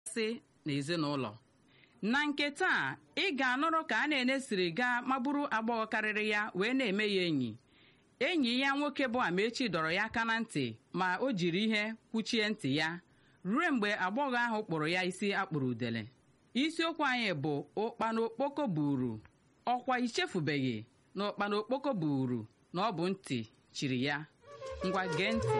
sị n'ezinụlọ na nke taa ị ga-anụrụ ka a na-ene siri gaa magburu agbọghọ karịrị ya wee na-eme ya enyi enyi ya nwoke bụ Amaechi dọrọ ya aka na ntị ma o jiri ihe kwuchie ntị ya ruo mgbe agbọghọ ahụ kpụrụ ya isi akpụrụ udele isiokwu anyị bụ ụkpana okpoko buru ọkwa ichefubeghị na ụkpana okpoko buru na ọ bụ ntị chiri ya ngwa gee ntị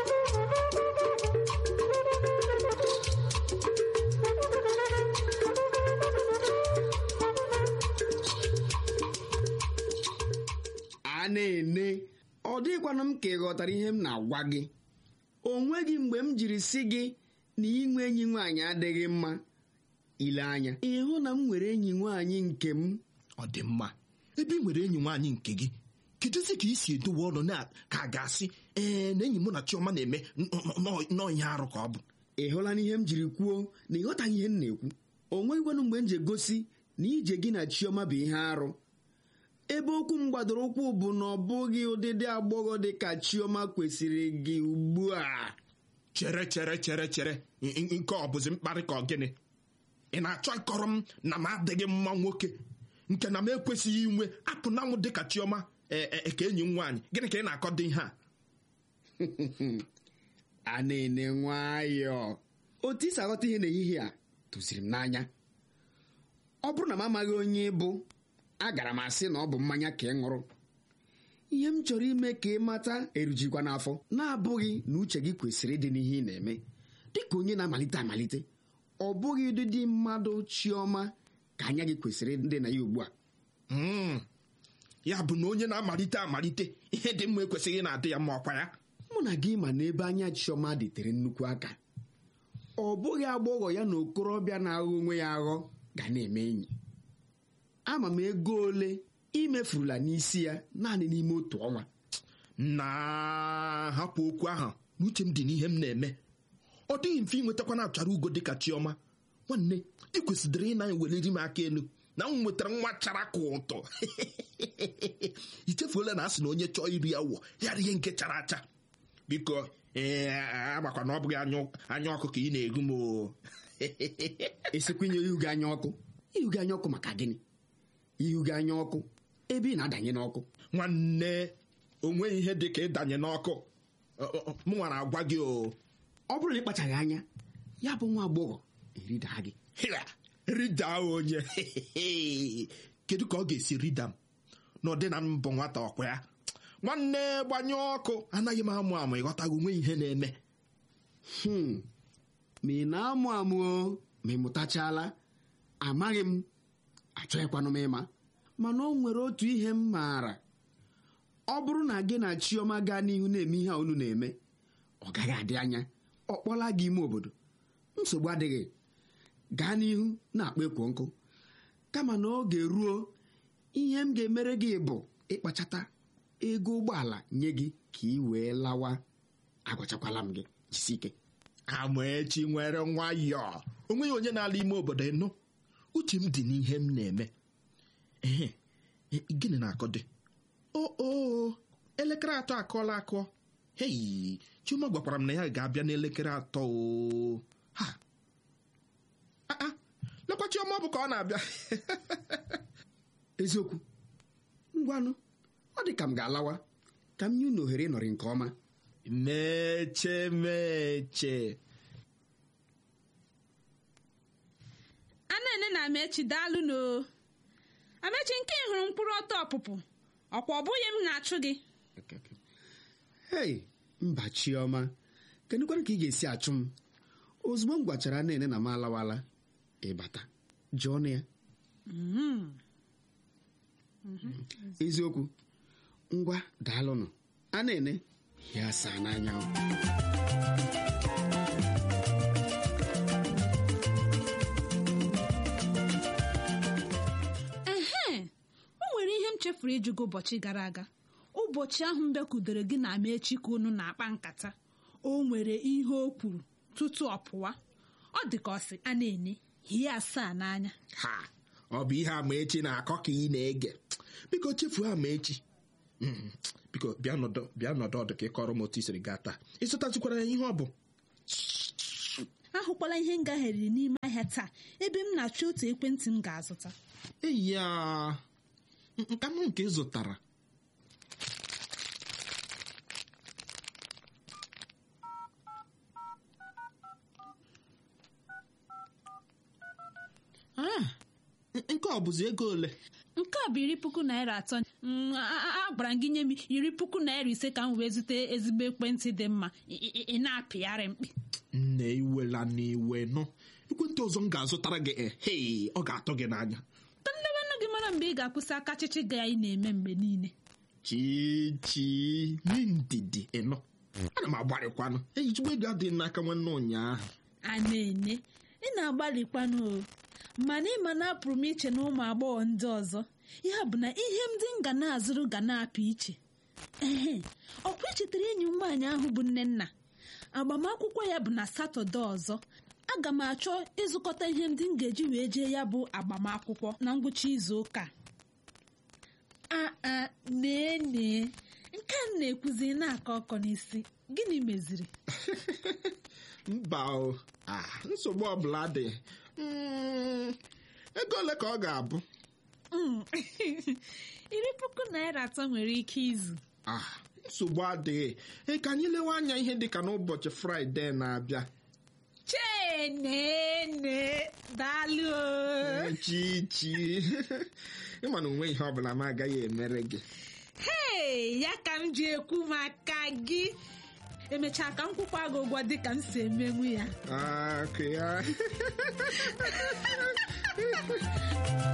a na-ene ọ dịghịkwanụ m ka ị ghọtara ihe m na-agwa gị o nweghị mgbe m jiri sị gị na inwe enyi nwaanyị adịghị mma ile anya ịhụ na m nwere enyi nwaanyị nke m ọ dị mma ebe ị nwere enyi nwaanyị nke gị kedụzi ka ị si edowe ọnụ na ka a ga-asị ee na enyi mụ na chiọma na-eme nọọ ihe arụ ka ọ bụ ị hụla n'ihe m jiri kwuo na ịghọtaghị ihe m na-ekwu o nweghịkwanụ mgbe m ji egosi na ije gị na chiọma bụ ihe arụ ebe okwu m gbadoro ụkwụ bụ na ọ bụghị ụdịdị agbọghọ dị ka chiọma kwesịrị gị ugbu a chere chere chere chere nke ọ bụzi mkparị ka ọ gịnị ị na-achọ ịkọrọ m na m adịghị mma nwoke nke na m ekwesịghị inwe apụ na nwụ dịka chiọma ka enyi m nwaanyị gịnị ka ị na-akọdo ihe a a na-ene nwayọọ otu isi aghọta ihe n'ehihie a tụziri m n'anya ọ bụrụ na m amaghị onye bụ agara m asị na ọ bụ mmanya ka ị ṅụrụ ihe m chọrọ ime ka ị mata erujikwa n'afọ na-abụghị na uche gị kwesịrị ịdị n'ihe ị na-eme dịka onye na-amalite amalite ọ bụghị ụdịdị mmadụ chiọma ka anya gị kwesịrị ndị na ya ugbu a ya bụ na onye na-amalite amalite ihe dị mma ekwesịghị na-adị ya mma ọkwa ya mụ na gị ma na ebe anya chiọma dịtere nnukwu aka ọ bụghị agbọghọ ya na okorobịa na-aghọ onwe ya aghọ ga na-eme enyi ama m ego ole imefurula n'isi ya naanị n'ime otu ọnwa na hapụ okwu ahụ n'uche m dị n'ihe m na-eme ọ dịghị mfe ịnwetakwana achara ugo dịka chiọma nwanne ị kwesịrị ị na-eweliri m aka elu na m nwetara nwa chara ka ụtọ ichefuola na a sị na onye chọọ iri awọ ya rie nke chara acha biko ee agbakwa na ọ bụghị anya ọkụ ka ị na-eru m esikwenye ihu gị anya ọkụ ihu gị anya ọkụ maka gịnị ihu gị anya ọkụ ebe ị na-adanye n'ọkụ nwanne onweghị ihe dị ka ịdanye n'ọkụ m nwara agwa gị o ọ bụrụ na ị kpachaghị anya ya bụ nwa agbọghọ eridaa gị rida onye kedu ka ọ ga-esi rida m na ọ dị na mbụ nwata ọkwa ya nwanne gbanye ọkụ anaghị m amụ amụ ịghọtaghị onwe ihe na-eme ma ị na-amụ amụ ma ị mụtachala amaghị m achọghịkwanụ m ịma mana o nwere otu ihe m maara ọ bụrụ na gị na chiọma gaa n'ihu na-eme ihe unu na-eme ọ gaghị adị anya ọ kpọla gị ime obodo nsogbu adịghị gaa n'ihu na-akpa ekwo nkụ kama na oge ruo ihe m ga-emere gị bụ ịkpachata ego ụgbọala nye gị ka ị wee lawa agwachakwala m gị jisi ike Amaechi nwere nwayọọ onweghị onye na-ala ime obodo ịnụ uche m dị n'ihe m na-eme ehe gịnị na-akọ dị o elekere atọ akọọla akọ hei Chioma gwakwara m na ya ga-abịa n'elekere atọ o ha lekwa Chioma ọ bụ ka ọ na-abịa eziokwu ngwanụ ọ dị ka m ga-alawa ka m nye unu ohere ịnọrị nke ọma meche meche Anene na Amechi daalụ no Amechi nke ị hụrụ mkpụrụ ọtọ ọpụpụ ọkwa ọ bụghị m na-achụ gị hei mba chiọma kedụkwanụ ka ị ga-esi achụ m ozugbo m gwachara nene na m alawala ịbata jụọ ọnụ ya eziokwu ngwa daalụnụ a na-ene ya saa n'anya ehe o nwere ihe m chefuru ịjụ gị ụbọchị gara aga ụbọchị ahụ m bịakwudere gị na Amechi ka unu na-akpa nkata o nwere ihe o kwuru tutu ọ pụwa ọ dị ka ọ sị a na-ene ihe asaa n'anya ha ọ bụ ihe Amaechi na-akọ ka ị na-ege biko chefuo Amaechi biko bịa nọdụ bịa nọdụ ọdụ ka ị kọrọ m otu i siri gaa taa ị zụtazikwara ya ihe ọ bụ ahụkwala ihe m gagharịrị n'ime ahịa taa ebe m na-achọ otu ekwentị m ga-azụta eyi ya nka m nke ị zụtara Ah, nke ọ bụzi ego ole nke a bụ iri puku naira atọ Mm, a- a a gwara m gị nye m iri puku naira ise ka m wee zute ezigbo ekwentị dị mma ị- ị ị na-apịgharị mkpi nne iwela n'iwe nọ ekwentị ọzọ m ga-azụtara gị ehei ọ ga-atọ gị n'anya ka nlebanụ gị mara mgbe ị ga-akwụsị aka chịchị gị anyị na-eme mgbe niile chichi nye ndidi ịnọ ana m agbarịkwanụ ejijigbo ego adịghị n'aka nwanne ụnyaahụ a na-ene ị na-agbalịkwanụ o mana ịma na apụrụ m iche na ụmụ agbọghọ ndị ọzọ ya bụ na ihe ndị m ga na-azụrụ ga na-apụ iche ehe ọkwa echetara enyi m nwaanyị ahụ bụ nnenna agbamakwụkwọ ya bụ na satọde ọzọ aga m achọ ịzụkọta ihe ndị m ga-eji wee jee ya bụ agbamakwụkwọ na ngwụcha izu ụka a a nee nee nke a m na-ekwuzi na-akọ ọkọ n'isi gịnị meziri mba o ah, nsogbu ọbụla dị Mm, ego ole ka ọ ga-abụ Mm. iri puku naira atọ nwere ike izu ah, nsogbu adịghị Ee, ka anyị lewe anya ihe dị ka n'ụbọchị fraịde na-abịa chenene daalụ o. chichi ịma na onwe ihe ọbụla m agaghị emere gị hei ya ka m ji ekwu maka gị emechaa ka m kwụkwa gị ụgwọ dị ka m si emenwu ya Ah, okay, ya